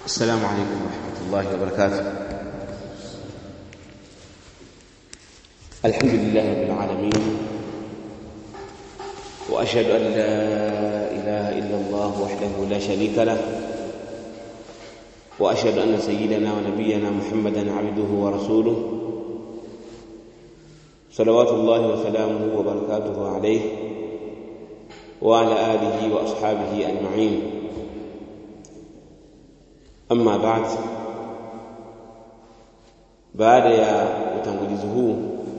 السلام عليكم ورحمة الله وبركاته الحمد لله رب العالمين وأشهد أن لا إله إلا الله وحده لا شريك له وأشهد أن سيدنا ونبينا محمدا عبده ورسوله صلوات الله وسلامه وبركاته عليه وعلى آله وأصحابه أجمعين Amma baad, baada ya utangulizi huu,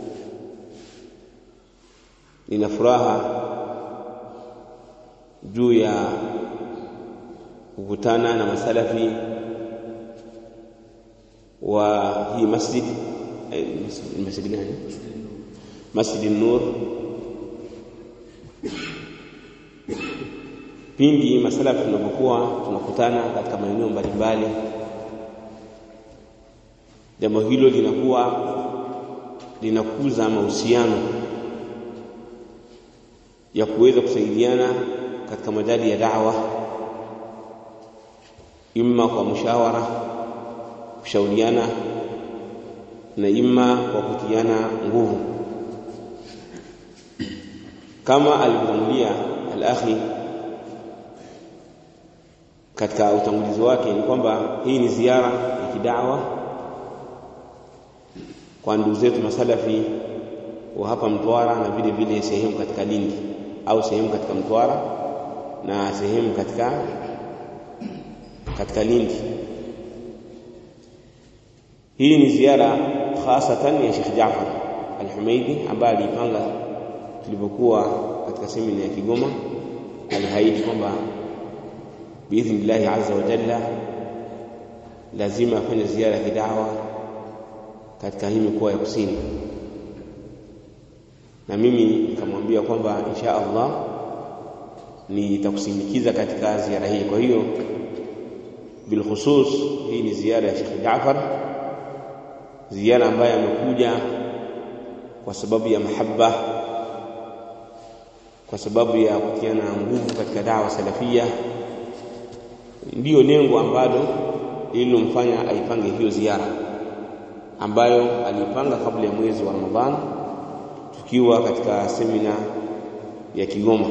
nina furaha juu ya kukutana na masalafi wa hii masjid masjid gani? Masjid Nur. pindi masalafi tunapokuwa tunakutana katika maeneo mbalimbali, jambo hilo linakuwa linakuza mahusiano ya kuweza kusaidiana katika majali ya da'wa, imma kwa mushawara, kushauriana na imma kwa kutiana nguvu, kama alivyotangulia al-akhi katika utangulizi wake ni kwamba hii ni ziara ya kidawa kwa ndugu zetu masalafi wa hapa Mtwara na vile vile sehemu katika Lindi au sehemu katika Mtwara na sehemu katika katika Lindi. Hii ni ziara hasatan ya Sheikh Jaafar Al-Humaidi ambaye alipanga tulipokuwa katika semina ya Kigoma, alihaidi kwamba biidhnillahi azza wa jalla lazima afanye ziara ya kidawa katika hii mikoa ya kusini, na mimi nikamwambia kwamba insha Allah nitakusindikiza katika ziara hii. Kwa hiyo bilkhusus, hii ni ziara ya Sheikh Jaafar, ziara ambayo amekuja kwa sababu ya mahaba, kwa sababu ya kutiana nguvu katika dawa salafia ndiyo lengo ambalo lililomfanya aipange hiyo ziara ambayo aliipanga kabla ya mwezi wa Ramadhani tukiwa katika semina ya Kigoma.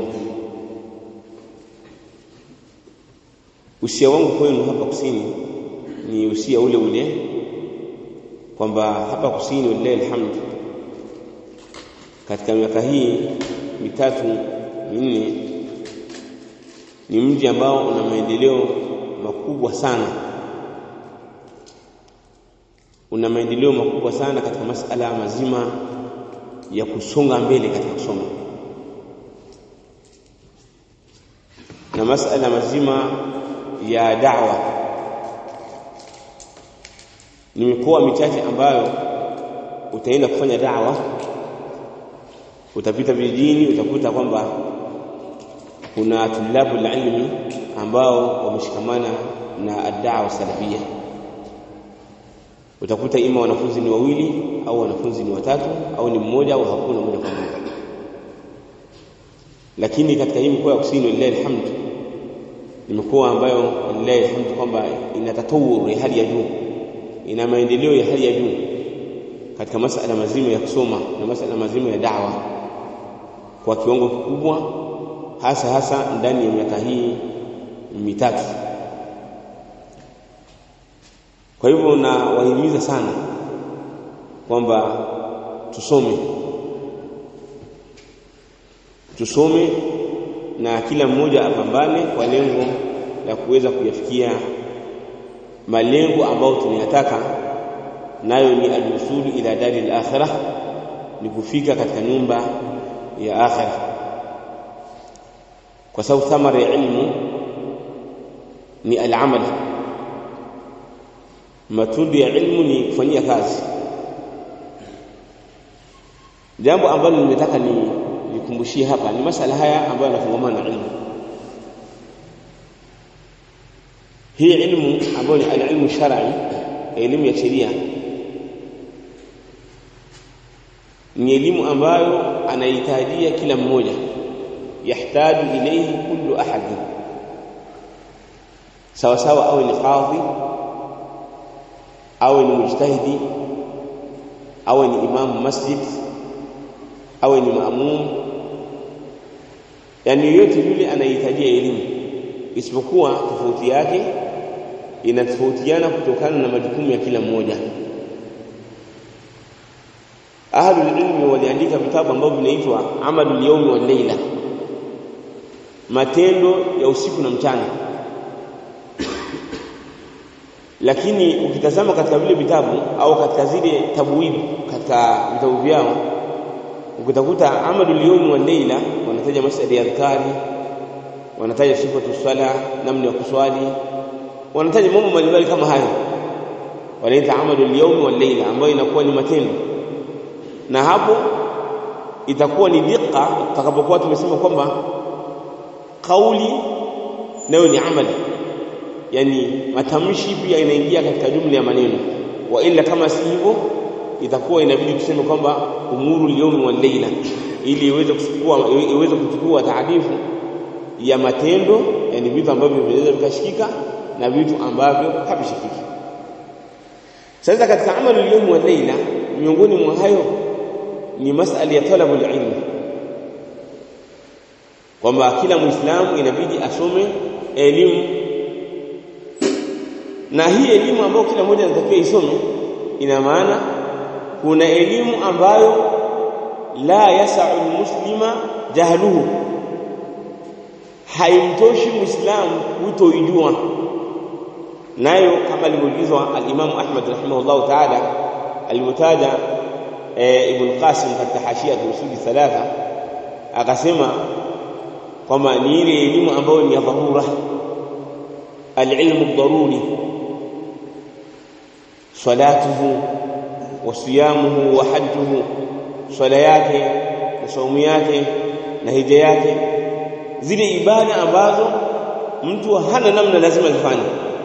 Usia wangu kwenu hapa kusini ni usia ule ule kwamba hapa kusini, walillahi alhamdu, katika miaka hii mitatu minne ni mji ambao una maendeleo makubwa sana, una maendeleo makubwa sana katika masala mazima ya kusonga mbele katika kusoma na masala mazima ya da'wa. Ni mikoa michache ambayo utaenda kufanya da'wa, utapita vijijini, utakuta kwamba kuna tulabu ilmi ambao wameshikamana na ad-da'wa salafia. Utakuta ima wanafunzi ni wawili au wanafunzi ni watatu au ni mmoja au hakuna moja kwa moja. Lakini katika hii mikoa ya kusini, lillahi alhamdu, ni mikoa ambayo lillahi alhamdu kwamba ina tatawur ya hali ya juu, ina maendeleo ya hali ya juu katika masala mazima ya kusoma na masala mazima ya da'wa kwa kiwango kikubwa hasa hasa ndani ya miaka hii mitatu. Kwa hivyo nawahimiza sana kwamba tusome, tusome na kila mmoja apambane kwa lengo la kuweza kuyafikia malengo ambayo tunayataka, nayo ni alwusulu ila dari al-akhirah, ni kufika katika nyumba ya akhirah kwa sababu thamara ya ilmu ni al-amal, matunda ya ilmu ni kufanyia kazi. Jambo ambalo nimetaka ni nikumbushie hapa ni masala haya ambayo yanafungamana na ilmu. Hii ilmu ambayo ni al-ilmu shar'i, elimu ya sheria, ni elimu ambayo anahitajia kila mmoja yahtaju ilayhi kullu ahad, sawa sawa awe ni qadhi awe ni mujtahidi awe ni imamu masjid awe ni maamum yani yoyote yule anahitajia elimu isipokuwa tofauti yake inatofautiana kutokana na majukumu ya kila mmoja ahlul ilmi waliandika vitabu ambavyo vinaitwa amalul yawmi wal layla matendo ya usiku na mchana lakini ukitazama katika vile vitabu au katika zile tabwib katika vitabu vyao ukitakuta amalul yawmi wal layla wanataja masala ya adhkari wanataja sifatu sala namna ya kuswali wanataja mambo mbalimbali kama hayo wanaita amalul yawmi wal layla ambayo inakuwa ni matendo na hapo itakuwa ni diqa tutakapokuwa tumesema kwamba kauli nayo ni amali yani matamshi pia inaingia katika jumla ya maneno wa ila kama si hivyo itakuwa inabidi tuseme kwamba umuru liyawmi wal layla ili iweze kuchukua iweze kuchukua taarifu ya matendo yani vitu ambavyo vinaweza vikashikika na vitu ambavyo havishikiki sasa katika amalu liyawmi wal layla miongoni mwa hayo ni masala ya talabul ilm kwamba kila muislamu inabidi asome elimu na hii elimu ambayo kila mmoja anatakiwa isome ina maana kuna elimu ambayo la yasau muslima jahluhu haimtoshi muislamu kutoijua nayo kama alivyoulizwa al-Imam Ahmad rahimahullah ta'ala alivyotaja e, Ibn Qasim katika hashia usuli thalatha akasema kwamba ni ile elimu ambayo ni ya dharura al-ilmu daruri salatuhu wa siyamuhu wa hajjuhu swala yake na saumu yake na hija yake zile ibada ambazo mtu hana namna lazima zifanye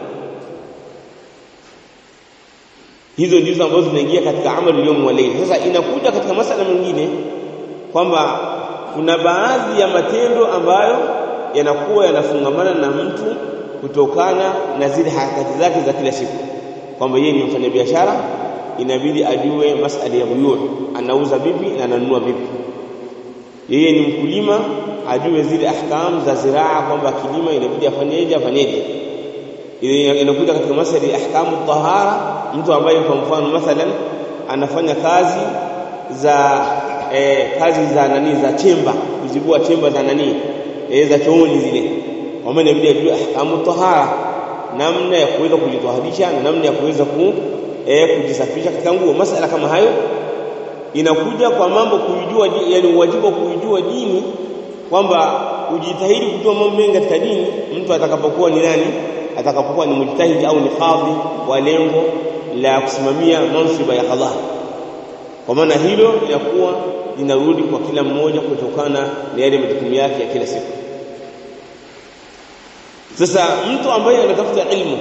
hizo ndizo ambazo zinaingia katika amali yawm wa layl sasa inakuja katika masala mengine kwamba kuna baadhi ya matendo ambayo yanakuwa yanafungamana na mtu kutokana na zile harakati zake za kila siku kwamba yeye ni mfanyabiashara inabidi ajue masala ya buyu anauza vipi na ananunua vipi yeye ni mkulima ajue zile ahkam za ziraa kwamba kilima inabidi afanyeje afanyeje inakuja katika masala ya ahkamu tahara mtu ambaye kwa mfano mathalan anafanya kazi za eh, kazi za nani za chemba kuzibua chemba za nani eh, za chooni zile kwa maana inabidi ajue ahkamu tahara namna ya kuweza kujitoharisha na namna ya kuweza ku eh, kujisafisha katika nguo masala kama hayo inakuja kwa mambo kuijua yani wajibu wa kuijua dini kwamba ujitahidi kujua mambo mengi katika dini mtu atakapokuwa ni nani atakapokuwa ni mujtahidi au ni kadhi wa lengo la kusimamia mansiba ya qadha kwa maana hilo linakuwa linarudi kwa kila mmoja kutokana na yale majukumu yake ya kila siku sasa mtu ambaye anatafuta ilmu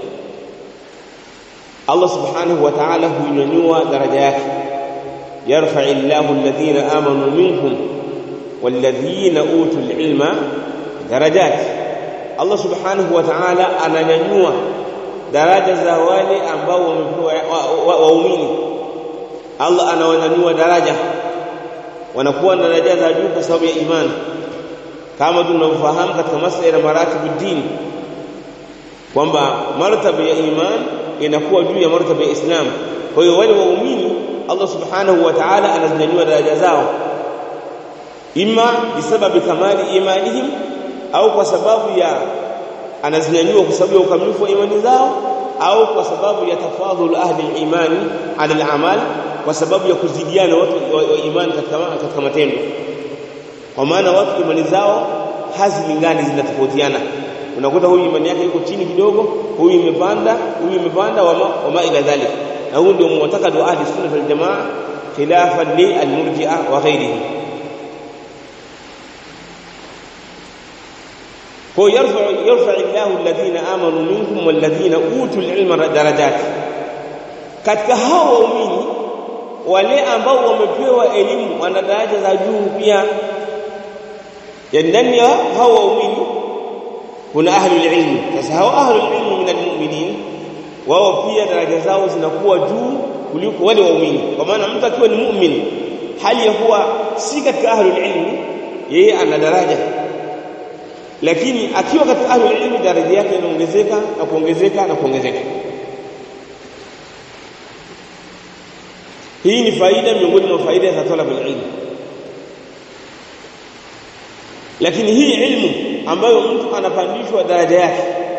Allah subhanahu wa ta'ala huinyanyua daraja yake yarfa illahu alladhina amanu minkum walladhina utul ilma darajat Allah subhanahu wa ta'ala ananyanyua daraja za wale ambao wamepewa waumini Allah anawanyanyua daraja wanakuwa na daraja za juu kwa sababu ya imani kama tunavyofahamu katika masuala ya maratibu dini kwamba martaba ya iman inakuwa juu ya martaba ya Islam kwa hiyo wale waumini Allah subhanahu wa ta'ala anazinyanyua daraja zao imma bisababi kamali imanihim au kwa sababu ya anazinyanyua kwa sababu ya ukamilifu wa imani zao au kwa sababu ya tafadhul ahli imani ala al-amal kwa sababu ya kuzidiana watu wa imani katika katika matendo kwa maana watu imani zao hazilingani zinatofautiana unakuta huyu imani yake iko chini kidogo huyu imepanda huyu imepanda wama, wama ila dhalik na huu ndio mu'taqad wa ahli sunna wal jamaa khilafan li al-murji'a wa ghairihi kwa yarfa yarfa Allahu alladhina amanu minkum walladhina utul ilma darajat katika hao waumini wale ambao wamepewa elimu wana daraja za juu pia ya ndani ya hao waumini kuna ahlul ilmi sasa hao ahlul ilmi min almu'minin wao pia daraja zao zinakuwa juu kuliko wale waumini kwa maana mtu akiwa ni mu'min hali ya kuwa si katika ahlul ilmi yeye ana daraja lakini akiwa katika ahlul ilmi daraja yake inaongezeka na kuongezeka na kuongezeka hii ni faida miongoni mwa faida za talabul ilm lakini hii ilmu ambayo mtu anapandishwa daraja yake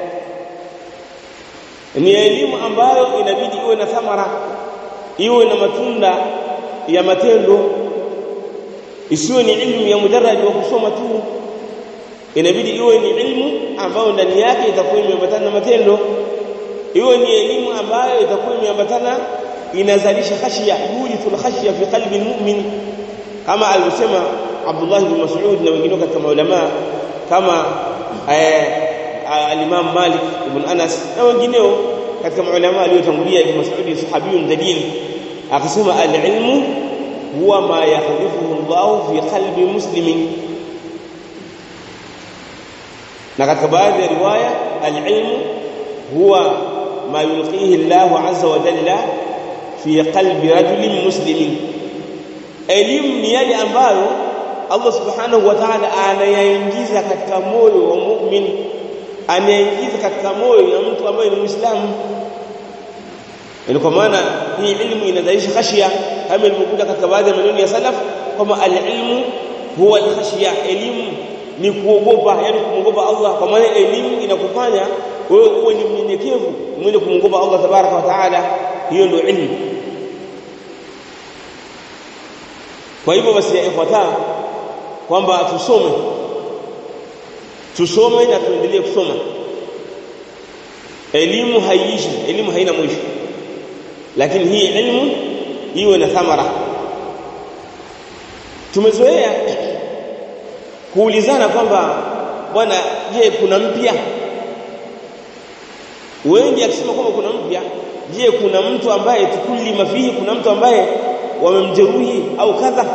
ni elimu ambayo inabidi iwe na thamara iwe na matunda ya matendo isiwe ni ilmu ya mujarrad wa kusoma tu inabidi iwe ni ilmu ambayo ndani yake itakuwa imeambatana na matendo iwe ni elimu ambayo itakuwa imeambatana inazalisha khashya yulithul khashya fi qalbi almu'min kama alivyosema Abdullah ibn Mas'ud na wengine katika maulama kama al-Imam Malik ibn Anas na wengineo katika maulama aliyotangulia ibn Mas'ud sahabiyun dalil akasema al-ilmu huwa ma yahdithuhu Allah fi qalbi muslimin na katika baadhi ya riwaya al-ilmu huwa ma yulqihi Allah azza wa jalla fi qalbi rajulin muslimin elimu ni yale ambayo Allah subhanahu wa ta'ala anayaingiza katika moyo wa mu'min anayaingiza katika moyo ya mtu ambaye ni muislamu yani kwa maana hii ilmu inadhaisha khashia kama ilivyokuja katika baadhi ya maneno ya salaf kama al-ilmu huwa al-khashya elimu ni kuogopa yani kumwogopa Allah kwa maana elimu inakufanya wewe uwe ni mnyenyekevu mwenye kumwogopa Allah tabaraka wa taala hiyo ndio ilmu kwa hivyo basi ya ikhwata kwamba tusome tusome na tuendelee kusoma elimu haiishi elimu haina mwisho lakini hii elimu iwe na thamara tumezoea kuulizana kwamba bwana je kuna mpya wengi akisema kwamba kuna mpya je kuna mtu ambaye tukuli mafihi kuna mtu ambaye wamemjeruhi au kadha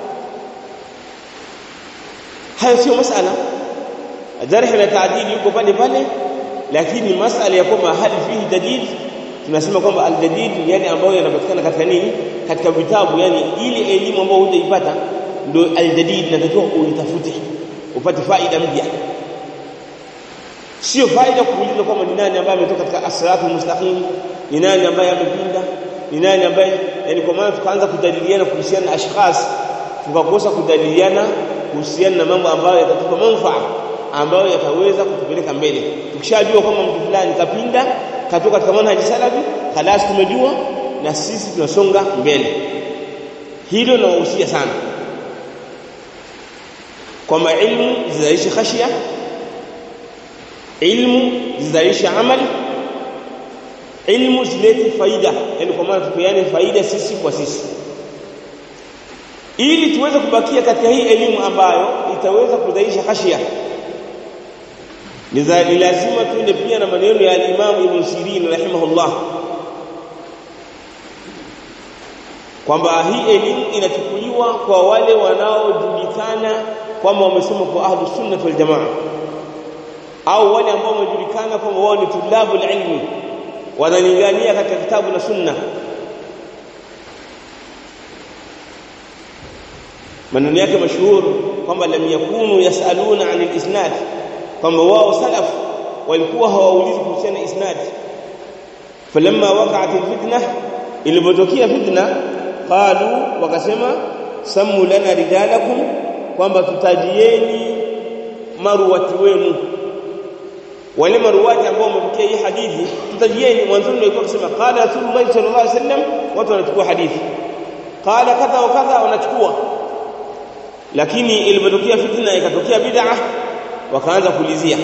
hayo sio masala jarh na taadili yuko pale pale lakini masala ya kwamba hali fihi jadid tunasema kwamba aljadid ni yale ambayo yanapatikana katika nini katika vitabu yani ile elimu ambayo hujaipata ndio aljadid natakiwa uitafute upate faida mpya sio faida kuuliza kwamba ni nani ambaye ametoka katika as-siratul mustaqim ni nani ambaye amepinda ni nani ambaye yani kwa maana tukaanza kujadiliana kuhusiana na ashkhas tukakosa kujadiliana kuhusiana na mambo ambayo yatatupa manufaa ambayo yataweza kutupeleka mbele tukishajua kwamba mtu fulani kapinda katoka katika manhaji salafi khalas tumejua na sisi tunasonga mbele hilo nawahusia sana kwamba ilmu zizalishe khashia ilmu zizalishe amali ilmu zilete faida yani kwa maana tupeane faida sisi kwa sisi ili tuweze kubakia katika hii elimu ambayo itaweza kudhaisha khashia ni lazima tuende pia na maneno ya al-Imam Ibn Sirin rahimahullah kwamba hii elimu inachukuliwa kwa wale wanaojulikana kwamba wamesoma kwa ahlus sunnah wal jamaa au wale ambao wamejulikana kwamba wao ni tulabul ilmi wanalingania katika kitabu na sunna maneno yake mashuhuri kwamba lam yakunu yasaluna anil isnad kwamba wao salaf walikuwa hawaulizi kuhusiana isnad falamma waqa'at alfitna ilipotokea fitna qalu wakasema sammu lana rijalakum kwamba tutajieni maruwati wenu wale maruwati ambao wamepokea hii hadithi tutajieni mwanzoni walikuwa kusema qala rasulullah sallallahu alaihi wasallam watu wanachukua hadithi qala kadha wa kadha wanachukua lakini ilipotokea fitna ikatokea bid'a wakaanza kuulizia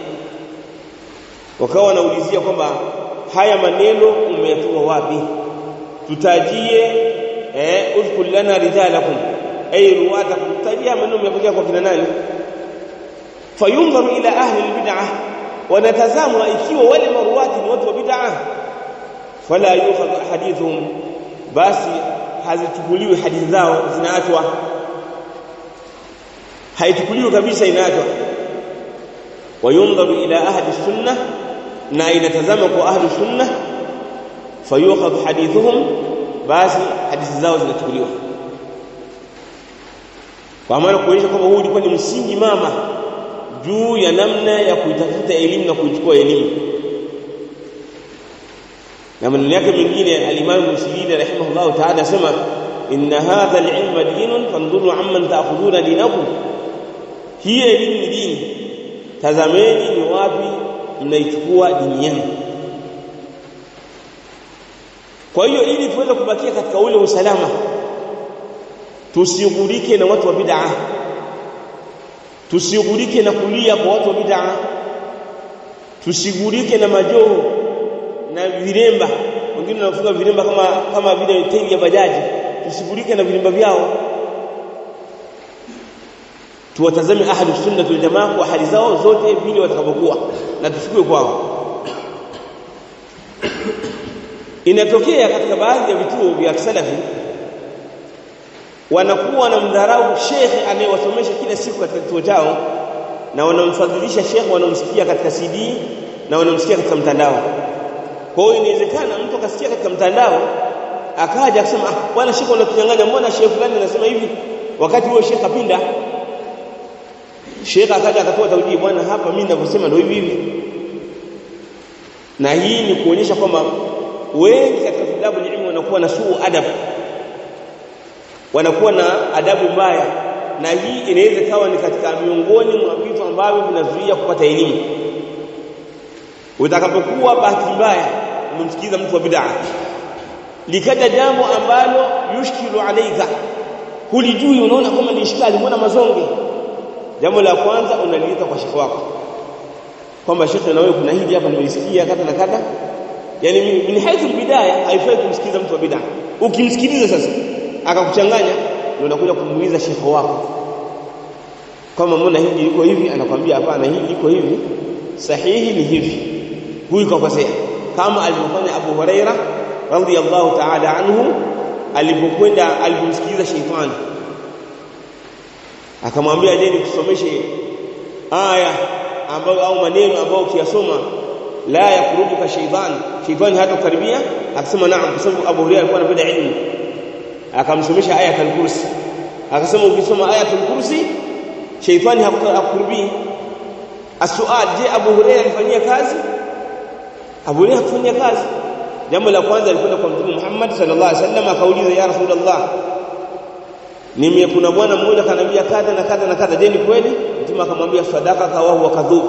wakawa wanaulizia kwamba haya maneno umeyatoa wapi tutajie eh udhkur lana rijalakum ay ruwatakum tutajie maneno umeyapokea kwa kina nani fayunzaru ila ahli albid'ah wanatazamwa ikiwa wale maruwati ni watu wa bid'ah fala yukhadhu hadithuhum basi hazichukuliwi hadithi zao zinaachwa haichukuliwi kabisa inaachwa wayundharu ila ahli sunnah na inatazama kwa ahli sunnah fayukhadh hadithuhum basi hadithi zao zinachukuliwa kwa maana kuonyesha kwamba huu ulikuwa ni msingi mama juu ya namna ya kuitafuta elimu na kuichukua elimu na maneno yake mengine al-Imam Muslim rahimahullah ta'ala asema inna hadha al-ilma dinun fanduru amman ta'khuduna dinakum hii elimu ni dini tazameni ni wapi mnaichukua dini yenu kwa hiyo ili tuweze kubakia katika ule usalama tusighurike na watu wa bid'a tusighurike na kulia kwa watu wa bid'a tusigurike na majoho na viremba wengine wanafunga viremba kama kama vile tairi ya bajaji tusigurike na viremba vyao tuwatazame ahlu sunna wal jamaa kwa hali zao zote vile watakavyokuwa na tusikue kwao inatokea katika baadhi ya vituo vya salafi wanakuwa na mdharau shekhe anayewasomesha kila siku katika kituo chao na wanamfadhilisha shekhe wanaomsikia katika CD na wanaomsikia katika mtandao kwa hiyo inawezekana mtu akasikia katika mtandao akaja akasema ah bwana shekhe unatunyang'anya mbona shekhe fulani anasema hivi wakati huo shekhe apinda shekhe akaja akatoa taujii bwana hapa mimi ninavyosema ndio hivi hivi na hii ni kuonyesha kwamba wengi katika vilabu ilmu wanakuwa na suu adab wanakuwa na adabu mbaya na hii inaweza kawa ni katika miongoni mwa vitu ambavyo vinazuia kupata elimu utakapokuwa bahati mbaya umemsikiza mtu wa bid'a likaja jambo ambalo yushkilu alaika hulijui unaona kama ni ishkali mbona mazonge jambo la kwanza unaliita kwa shekhi wako kwamba shekhi na wewe kuna hili hapa nimelisikia kata na kata yani min haithu bidaya haifai kumsikiza mtu wa bid'a ukimsikiliza sasa akakuchanganya ndio unakuja kumuuliza shekhi wako kama mbona hili liko hivi anakwambia hapana hili liko hivi sahihi ni hivi huyu kakosea kama alivyofanya Abu Huraira radhiyallahu ta'ala anhu alipokwenda alipomsikiliza sheitani akamwambia je nikusomeshe aya ambayo au maneno ambayo ukiyasoma la yakurubuka shaytan shaytani hata kukaribia akasema naam kwa sababu Abu Hurairah alikuwa anapenda ilmu akamsomesha aya al-kursi akasema ukisoma aya al-kursi shaytani hakukurbii asual je Abu Hurairah alifanyia kazi Abu Hurairah hakufanyia kazi jambo la kwanza alikwenda kwa Mtume Muhammad sallallahu alaihi wasallam akauliza ya Rasulullah nime kuna bwana mmoja kanambia kadha na kadha na kadha je ni kweli Mtume akamwambia sadaka kawa huwa kadhub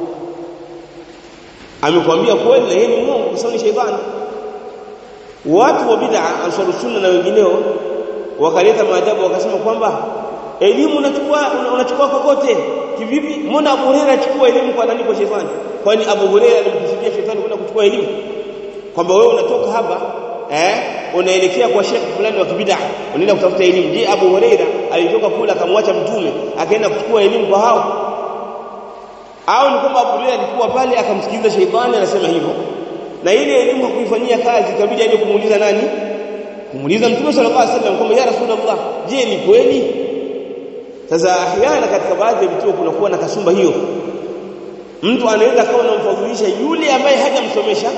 amekwambia kweli na yeye ni Mungu kwa sababu ni sheitani watu wa bid'a ansaru sunna na wengineo wakaleta maajabu wakasema kwamba elimu unachukua unachukua kokote kivipi mbona Abu Hurairah achukua elimu kwa nani kwa sheitani kwani Abu Hurairah alimkusudia sheitani kwenda kuchukua elimu kwamba wewe unatoka hapa eh unaelekea kwa shekhi fulani wa kibid'a unaenda kutafuta elimu je Abu Hurairah alitoka kula akamwacha mtume akaenda kuchukua elimu kwa hao au ni kwamba Abu Hurairah alikuwa pale akamsikiliza sheitani anasema hivyo na ile elimu hakuifanyia kazi ikabidi aje kumuuliza nani kumuuliza mtume sallallahu alaihi wasallam kwamba ya rasulullah je ni kweli sasa ahyana katika baadhi ya vituo kunakuwa na kasumba hiyo mtu anaweza kawa anamfadhilisha yule ambaye hajamsomesha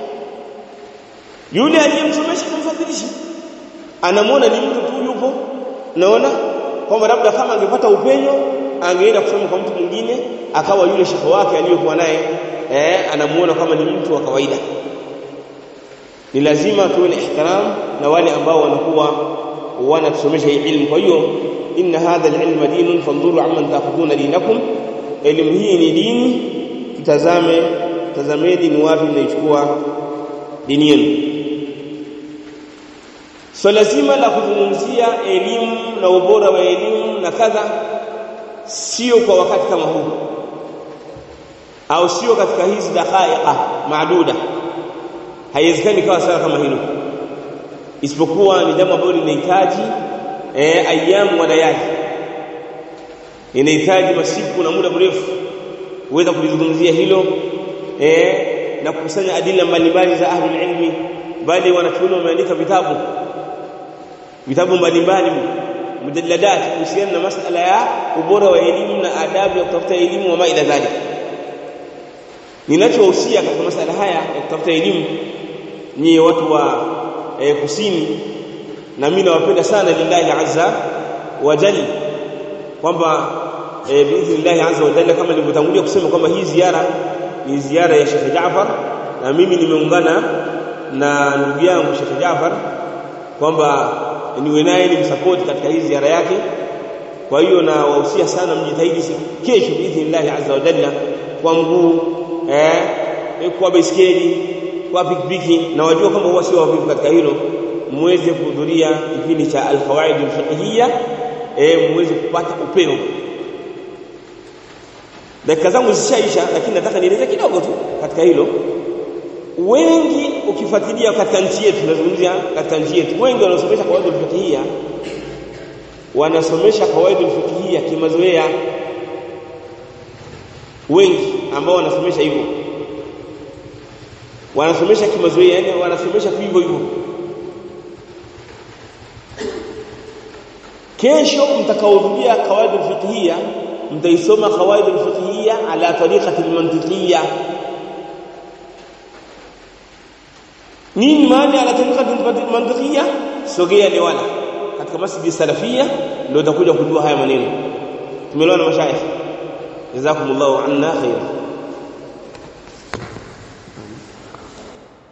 yule aliyemsomesha kumfadhilisha anamwona ni mtu tu yupo naona kwamba labda kama angepata upenyo angeenda kusoma kwa mtu mwingine akawa yule shekhe wake aliyokuwa naye eh anamuona kama ni mtu wa kawaida ni lazima tuwe na ihtiram na wale ambao wanakuwa wanatusomesha hii ilmu kwa hiyo inna hadha alilma dinun fanduru amman taakhuduna dinakum elimu hii ni dini tutazame tazameni ni wapi mnaichukua dini yenu swala so zima la kuzungumzia elimu na ubora wa elimu na kadha sio kwa wakati kama huu au sio katika hizi dakhaika maaduda haiwezekani kawa sala kama hilo isipokuwa ni jambo ambalo linahitaji eh ayamu wa layali inahitaji masiku na muda mrefu uweza kulizungumzia hilo eh na kukusanya adila mbalimbali za ahlul ilmi bali wanachuoni wameandika vitabu vitabu mbalimbali mujalladat kuhusiana na masala ya ubora wa elimu na adabu ya kutafuta elimu wa maila dhalik ninachowahusia katika masala haya ya kutafuta elimu nyie watu wa e, kusini na mimi nawapenda sana lillahi azza wa jalla kwamba e, biidhnillahi azza wa jalla kama nilivyotangulia kusema kwamba hii ziara ni ziara ya Sheikh Jaafar na mimi nimeungana na ndugu yangu Sheikh Jaafar kwamba niwe naye nimsupport katika hii ziara yake kwa hiyo na wahusia sana mjitahidi kesho biidhnillahi azza wa jalla kwa mguu eh, kwa baiskeli kwa pikipiki na wajua kwamba huwa sio wavivu katika hilo muweze kuhudhuria kipindi cha alqawaid alfiqhiyya eh muweze kupata upeo dakika zangu zishaisha lakini nataka nieleze kidogo tu katika hilo wengi ukifuatilia katika nchi yetu tunazungumzia katika nchi yetu wengi wanaosomesha kawaida alfiqhiyya wanasomesha kawaida alfiqhiyya kimazoea wengi ambao wanasomesha hivyo wanasomesha kimazoea yani wanasomesha tu hivyo hivyo kesho mtakaohudhuria kawaid alfiqhiyya mtaisoma kawaid alfiqhiyya ala tariqati almantiqiyya nini maana ala tariqati almantiqiyya sogea liwala katika masjid salafia ndio utakuja kujua haya maneno tumeelewana mashayikh jazakumullahu anna khaira